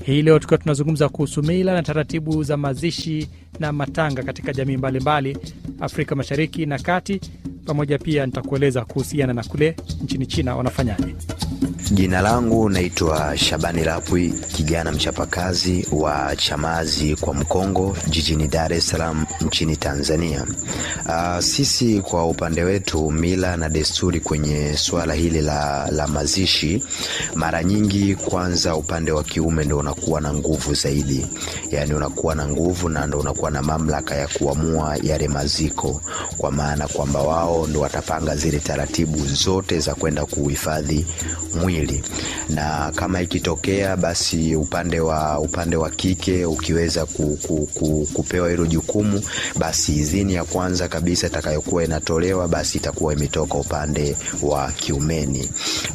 Hii leo tukiwa tunazungumza kuhusu mila na taratibu za mazishi na matanga katika jamii mbalimbali Afrika Mashariki na Kati, pamoja pia nitakueleza kuhusiana na kule nchini China wanafanyaje. Jina langu naitwa Shabani Lapwi, kijana mchapakazi wa Chamazi kwa Mkongo, jijini Dar es Salaam nchini Tanzania. Uh, sisi kwa upande wetu, mila na desturi kwenye suala hili la, la mazishi, mara nyingi, kwanza upande wa kiume ndo unakuwa na nguvu zaidi, yaani unakuwa na nguvu na ndo unakuwa na mamlaka ya kuamua yale maziko, kwa maana kwamba wao ndo watapanga zile taratibu zote za kwenda kuhifadhi mwili na kama ikitokea basi upande wa upande wa kike ukiweza ku, ku, ku, kupewa hilo jukumu, basi idhini ya kwanza kabisa itakayokuwa inatolewa basi itakuwa imetoka upande wa kiumeni,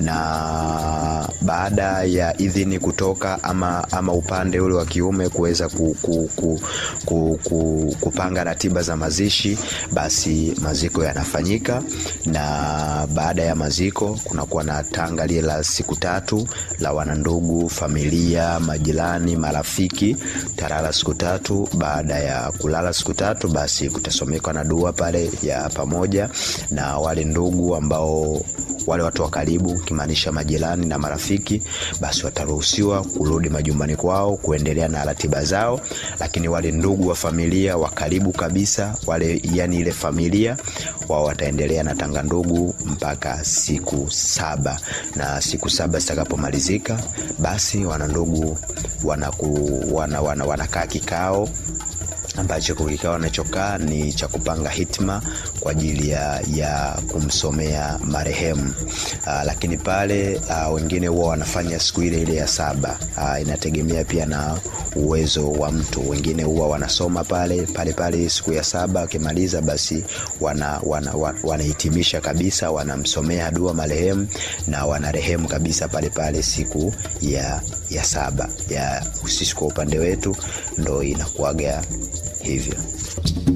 na baada ya idhini kutoka ama, ama upande ule wa kiume kuweza ku, ku, ku, ku, ku, kupanga ratiba za mazishi, basi maziko yanafanyika, na baada ya maziko kunakuwa na tanga lile la siku tatu la wanandugu, familia, majirani, marafiki, talala siku tatu. Baada ya kulala siku tatu, basi kutasomekwa na dua pale ya pamoja, na wale ndugu ambao wale watu wa karibu kimaanisha majirani na marafiki, basi wataruhusiwa kurudi majumbani kwao kuendelea na ratiba zao, lakini wale ndugu wa familia wa karibu kabisa wale, yani ile familia wao wataendelea na tanga ndugu mpaka siku saba, na siku saba zitakapomalizika, basi wanandugu wanaku, wana, wana, wanakaa kikao ambacho kikao wanachokaa ni cha kupanga hitma kwa ajili ya, ya kumsomea marehemu. Aa, lakini pale aa, wengine huwa wanafanya siku ile ile ya saba. Aa, inategemea pia na uwezo wa mtu. Wengine huwa wanasoma pale pale pale siku ya saba, wakimaliza basi wana, wana, wana, wanahitimisha kabisa, wanamsomea dua marehemu na wanarehemu kabisa pale pale siku ya, ya saba ya sisi. Kwa upande wetu ndo inakuaga hivyo.